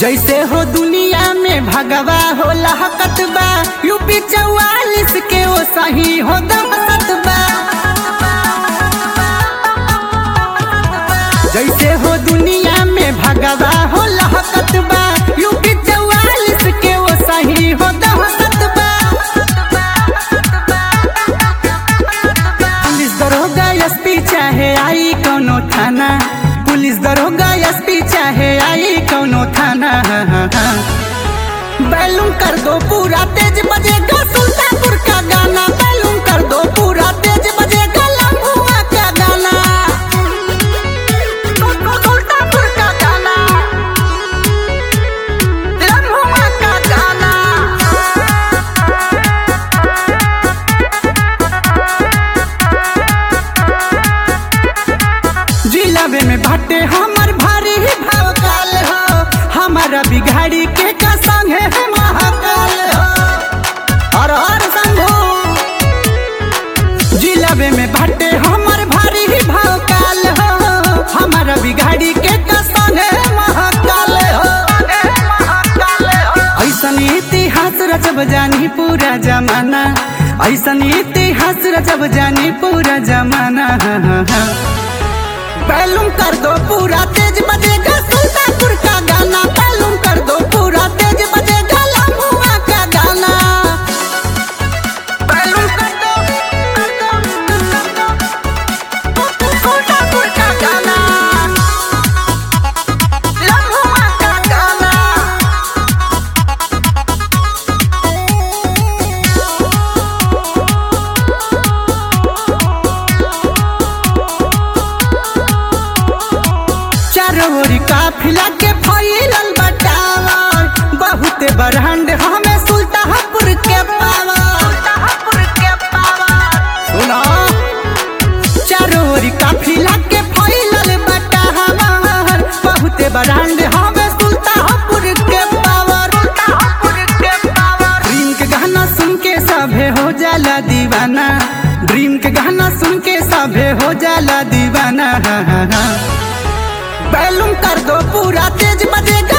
जैसे हो दुनिया में भगवा हो लहकत बा यूपी चौवालिस के वो सही हो दहसत बा जैसे हो दुनिया में भगवा हो लहकत बा यूपी चौवालिस के वो सही हो दहसत बा पुलिस दरोगा एसपी चाहे आई कोनो थाना पुलिस दरोगा एसपी चाहे आई कोनो थाना बैलूम कर दो पूरा तेज बजेगा सुल्तानपुर का गाना बैलूम कर दो पूरा तेज बजेगा लम्बुआ का गाना सुल्तानपुर का गाना लम्बुआ का गाना जिलाबे में भट्टे हमर भारी ही भवकाल हो हमारा बिघाड़ी के का संग है महाकाल हो हर हर शंभू जिलाबे में भट्टे हमर भारी ही भवकाल हो हमारा बिघाड़ी के का संग है महाकाल हो ऐसन इतिहास रचब जानी पूरा जमाना ऐसन इतिहास रचब जानी पूरा जमाना बैलूम कर दो पूरा तेज बजेगा सुल्तानपुर का गाना बैलूम कर दो पूरा तेज बजेगा लम्बुआ का गाना बैलूम कर दो कर दो कर दो सुल्तानपुर का गाना लम्बुआ का गाना चारों ओरी काफिला के फैलल बटावर बहुते बरहंड हमें सुल्तानपुर के पावर सुनो चारों ओरी काफिला के फैलल बटावर बहुते बरहंड हमें सुल्तानपुर के पावर ड्रीम के गाना सुन के सभे हो जाला दीवाना ड्रीम के गाना सुन के सभे हो जाला दीवाना बैलूम कर दो पूरा तेज बजेगा